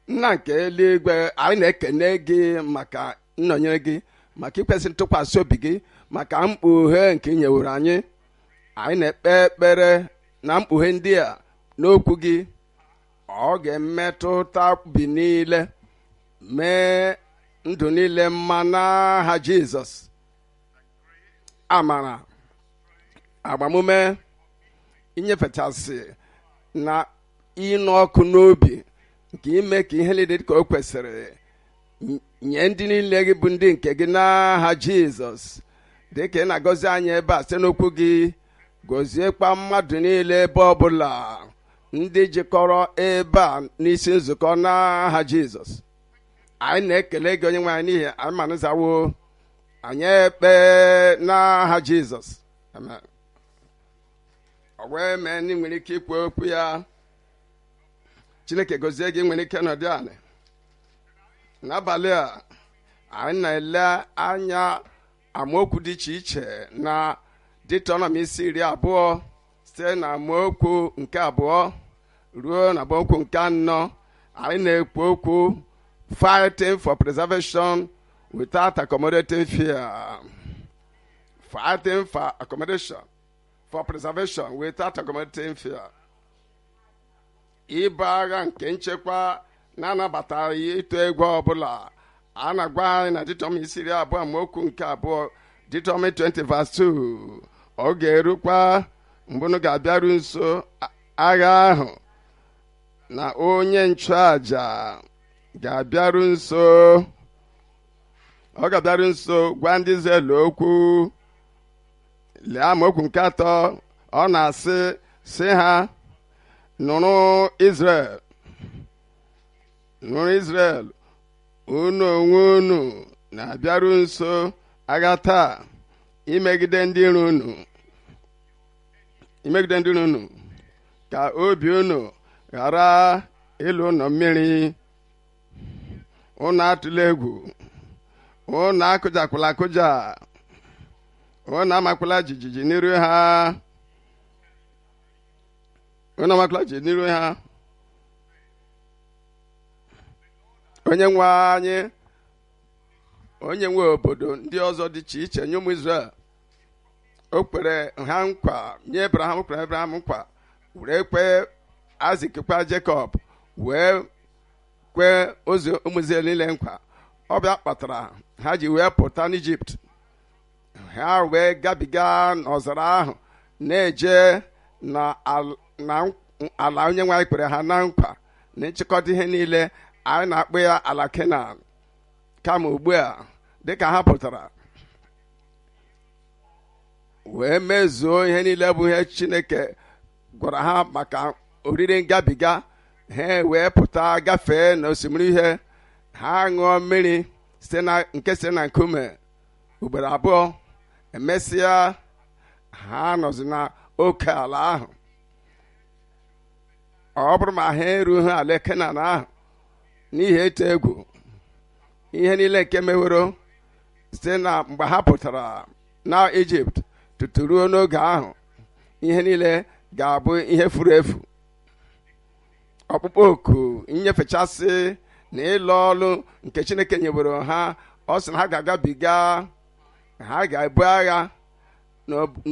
nna nke eluigwe anyị na-ekene gị maka nnọnyere gị maka ikwesị ntụkwasị obi gị maka mkpughe nke ị nyewere anyị anyị na-ekpe ekpere na mkpughe ndị a n'okwu gị ọ ga-emetụta bi niile mee ndụ niile mma n'aha jizọs amara agbamume inyefechasị na ịnụ ọkụ n'obi nke ime ka ihe niile dị ka o kwesịrị nye ndị niile gị bụ ndị nke gị n'aha jizọs dị ka ị na-agọzi anyị ebe a site n'okwu gị gọziekwa mmadụ niile ebe ọbụla ndị jikọrọ ebe a n'isi nzukọ n'aha jizọs anyị na-ekele gị onye nwe anyị n'ihi anyị manụzawo anyị ekpe n'aha jizọs amen ọ wee mee ndị nwere ike ikwu okwu ya chineke gozie gị nwere ike nọdụ anị n'abalị a anyị na-ele anya amaokwu dị iche iche na Deuteronomy isi iri abụọ site na amaokwu nke abụọ ruo na amaokwu nke anọ anyị na-ekwu okwu fighting for preservation without accommodating fear fighting for accommodation for preservation without accommodating fear ibu agha nke nchekwa na-anabataghị ịtụ egwu ọbụla a na-agwa anyị na Deuteronomy isi iri abụọ amaokwu nke abụọ Deuteronomy 20 verse 2 ọ ga-erukwa mgbe unu ga-abịaru nso agha ahụ na onye nchụaja ga-abịaru nso ọ ga-abịaru nso gwa ndị Izrel okwu lee amaokwu nke atọ ọ na-asị sị ha nụrụ Izrel nụrụ Izrel unu onwe unu na-abịaru nso agha taa imegide ndị iro unu imegide ndị iro unu ka obi unu ghara ịlụ ụlọ mmiri unu atụla egwu unu akụjakwala akụja unu amakwala jijiji n'iru ha unu amakwala jijiji n'iru ha onye nwe anyị onye nwe obodo ndị ọzọ dị iche iche nye ụmụ Izrel o kwere ha nkwa nye Abraham kwere Abraham nkwa were kwe Aịzik kwa Jekọb wee kwee ozi ụmụ Izrel niile nkwa ọ bịa kpatara ha ji wee pụta n'Ijipt ha wee gabiga n'ọzara ahụ na-eje na ala onye nwe anyị kwere ha na nkwa na nchịkọta ihe niile anyị na-akpọ ya ala Kenan kama ugbu a dịka ha pụtara wee mezuo ihe niile bụ ihe Chineke gwara ha maka oriri ngabiga ha wee pụta gafee n'osimiri ihe ha ṅụọ mmiri site na nke site na nkume ugboro abụọ emesịa ha nọzi na oke ala ahụ ọ bụrụ ma ha erughị ala Kenan ahụ n'ihi etu egwu ihe niile nke meworo site na mgbe ha pụtara na Ijipt tutu ruo n'oge ahụ ihe niile ga-abụ ihe furu efu ọkpụkpọ oku nnyefechasị na ịlụ ọlụ nke Chineke nyeworo ha ọ sị na ha ga-agabiga ha ga-ebu agha